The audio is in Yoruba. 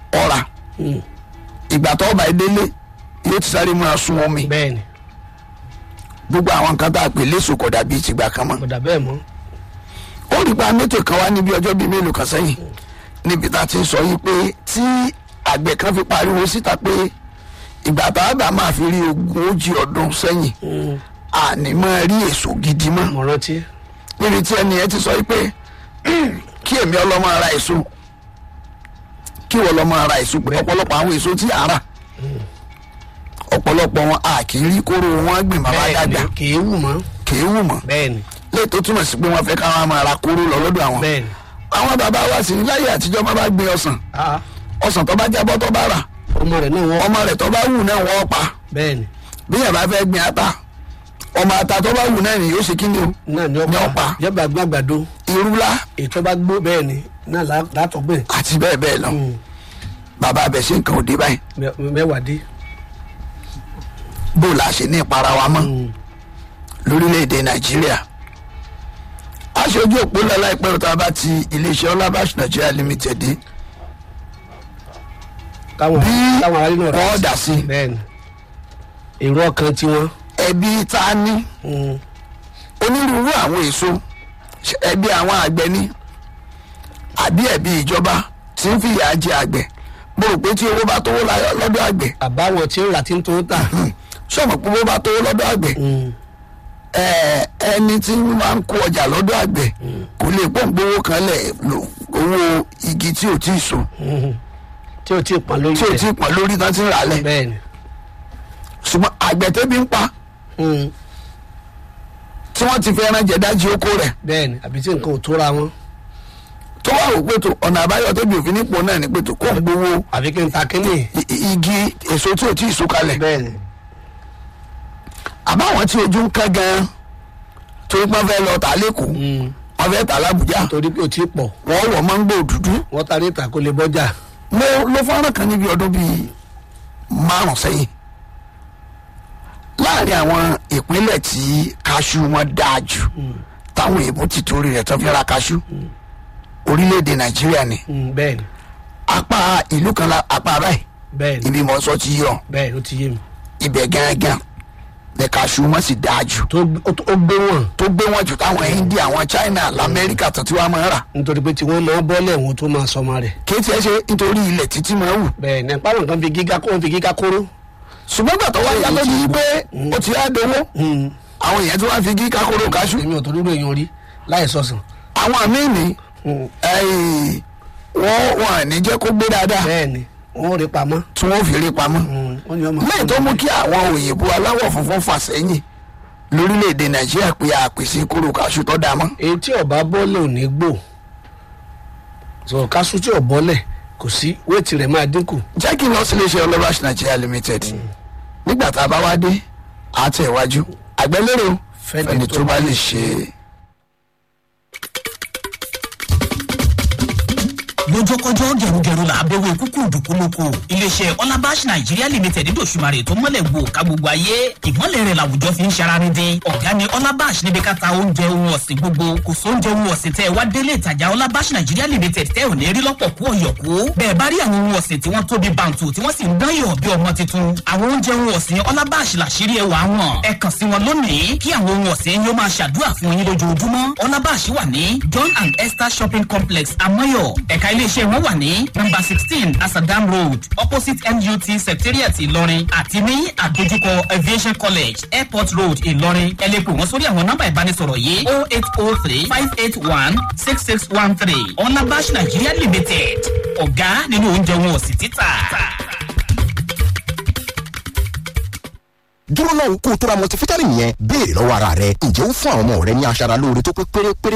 ọ̀rà ìgbà tó ọba ìdílé yóò ti sáré máa sun omi bẹ́ẹ̀ ni gbogbo àwọn nǹkan tá a pè léṣo kò dàbí ìtìgbà kan mọ́ kò dà bẹ́ẹ̀ mọ́ ó rí pa mẹ́tò kan wá níbi ọjọ́ bíi mélòó kan sẹ́yìn níbi tá a ti ń sọ yìí pé tí àgbẹ̀ kan fi pariwo síta pé ìgbà tá a bá máa fi rí ogójì ọdún sẹ́yìn àní máa rí èso gidi mọ́ mo rántí níbi tí ẹni ẹ ti sọ yìí pé kí èmi ọlọ́mọ ara èso kí wọ́n lọ́mọ ara èso pé ọ̀pọ̀lọpọ̀ àwọn èso tí a rà ọ̀pọ̀lọpọ̀ wọn a kì í rí kóró wọn gbìn bàbá bẹ́ẹ̀ dàgbà ni kì í wù mọ́ kì í wù mọ́ bẹ́ẹ̀ ni léyìí tó túmọ̀ sí pé wọ́n fẹ́ káwọn máa ra kóró lọ lọ́dọ̀ àwọn bẹ́ẹ̀ ni àwọn bàbá wa sì ní láyé àtijọ́ bá bá gbin ọsàn ah ọsàn tó bá jábọ́ tó bá rà ọmọ rẹ̀ náà wọ́n ọmọ rẹ̀ tó bá wù náà wọ́n pa bẹ́ẹ̀ ni bí yàrá bá fẹ́ gbin ata ọmọ ata tó bá wù náà ni yóò ṣe kí ni o náà ni Ní ọ̀pá ọ̀pá. yọba gbàgbàdo irúlá ètò bá gbó bẹ́ẹ̀ ni náà lá- látọ̀gbìn àti bẹ́ẹ̀ bẹ́ẹ̀ lọ bàbá abẹ ṣe nǹkan òde báyìí mẹ- mẹ́wàá dé bó la ṣe ní ìpara wa mọ́ lórílẹ̀‐èdè nàìjíríà aṣojú òpó lọ́la ìpẹ́ òtá bá ti iléeṣẹ́ ọlábàṣ nàìjíríà limited dé káwọn bí káwọn aráàlú náà wọ́n dà sí bẹ́ẹ̀ ni èrò ọkàn tiwọn ẹbí tá a ní mm, onírúurú àwọn èso ṣe ẹbí àwọn àgbẹ̀ ní àbí ẹbí ìjọba tí ń fìyà jẹ àgbẹ̀ mo rò pé tí owó bá tówó láyọ̀ lọ́dọ̀ àgbẹ̀ àbáwọn tí ń rà tí ń tó ń tà sọ̀mọ̀ pé owó bá tówó lọ́dọ̀ àgbẹ̀ Mm, ẹ, ẹni tí ń máa ń kó ọjà lọ́dọ̀ àgbẹ̀ kò lè pọ̀ ń gbowó kan lẹ̀ lo owó igi tí ò tí ì so mm, tí ò tí ì pọn lórí tí ò tí ì pọ̀ lórí tán ti ń rà lẹ̀ bẹ́ẹ̀ ni ṣùgbọ́n àgbẹ̀ tẹ́bi ń pa mm, tí wọ́n ti fi ẹran jẹ dájú oko rẹ̀ bẹ́ẹ̀ ni àbí tí nǹkan ò tóra wọn tó wà wò pé tó ọ̀nà àbáyọ tẹ́bi òfin nípò náà ni pé tó kó ń gbowó àbí kí n ta kínní i- i- igi èso tí ò tí ì so kalẹ̀ bẹ́ẹ̀ ni àbáwọn tí ojú ń kán gan torí pé wọ́n fẹ́ lọ tà lẹ́kọ̀ọ́ Mm, wọ́n fẹ́ tà lábùjá torí pé ò tí ì pọ̀ wọ́n wọ̀ máńgbò dúdú wọ́n ta ní ìtàkùn lè bọ́jà mo ló fọ́nrán kan níbi ọdún bíi márùn sẹ́yìn láàrin àwọn ìpínlẹ̀ tí kaṣú wọn dáa jù táwọn èèbó ti torí rẹ̀ tó fi ra kaṣú orílẹ̀-èdè nàìjíríà ni Mm, bẹ́ẹ̀ ni apá ìlú kan la apá báyìí bẹ́ẹ̀ ni ibi mọ̀ sọ ti yọ bẹ́ẹ̀ ló ti yé mi ibẹ̀ gángan ní kaṣú wọn sì dáa jù tó ó tó- ó gbé wọn tó gbé wọn jù táwọn india àwọn china lamẹ́ríkà tó ti wá máa ń rà nítorí pé tí wọ́n máa bọ́lẹ̀ wọn tó máa sọmọ rẹ̀ kí tiẹ̀ ṣe nítorí ilẹ̀ títí máa wù bẹ́ẹ̀ ni pàrọ̀ nǹkan fi gíga kó wọn fi gíga kóró ṣùgbọ́n gbàtọ́ wá yá lójú pé ó ti á dowó Mm, àwọn èèyàn tí wọ́n fi gí kakoro kaṣú èmi ò tó dúró èèyàn rí láì sọ̀sán àwọn míì ní Mm, ẹ̀yìn, wọ́n wọ́n à ní jẹ́ kó gbé dáadáa bẹ́ẹ̀ ni wọ́n rí pamọ́ tí wọ́n fi rí pamọ́ Mm, wọ́n ní ọmọ lẹ́yìn tó mú kí àwọn òyìnbó aláwọ̀ funfun fà sẹ́yìn lórílẹ̀‐èdè nàìjíríà pé àpèsè kóró kaṣú tó dáa mọ́ èyí tí ọba bọ́lẹ̀ ò ní gbò sọ̀rọ̀ kásù tí ò bọ́lẹ̀ kò sí wéètì rẹ̀ máa dínkù jẹ́ kí n lọ sí iléeṣẹ́ ọlọ́bàṣ nàìjíríà limited nígbà tá a bá wá dé àtẹ̀wájú àgbẹ̀lérò fẹ́ni tó bá lè ṣe é. lójókòjó gẹrugẹru là á bẹ̀wò kúkú dùkú lóko iléeṣẹ́ ọlábàṣ nàìjíríà limited dòṣùmarè tó mọ́lẹ̀ gbò ká gbogbo ayé ìmọ́lẹ̀ rẹ̀ làwùjọ fi ń ṣara ní dín ọ̀gá ni ọlábàṣ níbi ká ta oúnjẹ ohun ọ̀sìn gbogbo kò sóúnjẹ ohun ọ̀sìn tẹ́ ẹ wá délé ìtajà ọlábàṣ nàìjíríà limited tẹ́ ò ní rí lọ́pọ̀ kú ọ̀yọ̀kú bẹ́ẹ̀ bá rí àwọn ohun ọ̀sìn tí wọ́n tóbi bàǹtù tí wọ́n sì ń dán yọ̀ bí ọmọ tuntun àwọn oúnjẹ ohun ọ̀sìn ọlábàṣ làṣírí ẹwà wọn ẹ kàn sí wọn lónìí kí àwọn ohun ọ̀sìn yóò máa ṣàdúrà fún yín lójoojúmọ́ ọlábàṣ wà ní john and esther shopping complex amoyo ẹ̀ka iléeṣẹ́ wọn wà ní number sixteen asadam road opposite nut secretariat ìlọrin àti ní àdójúkọ aviation college airport road ìlọrin ẹ lè pè wọ́n sórí àwọn nọ́mbà ìbánisọ̀rọ̀ yìí oh eight oh three five eight one six six one three ọlábàṣ nigeria limited ọ̀gá nínú oúnjẹ wọn ò sì títà. dúró náà kó o tó ra multivitamin yẹn béèrè lọ́wọ́ ara rẹ ǹjẹ́ ó fún àwọn ọmọ rẹ ní aṣara lóore tó pé pérépéré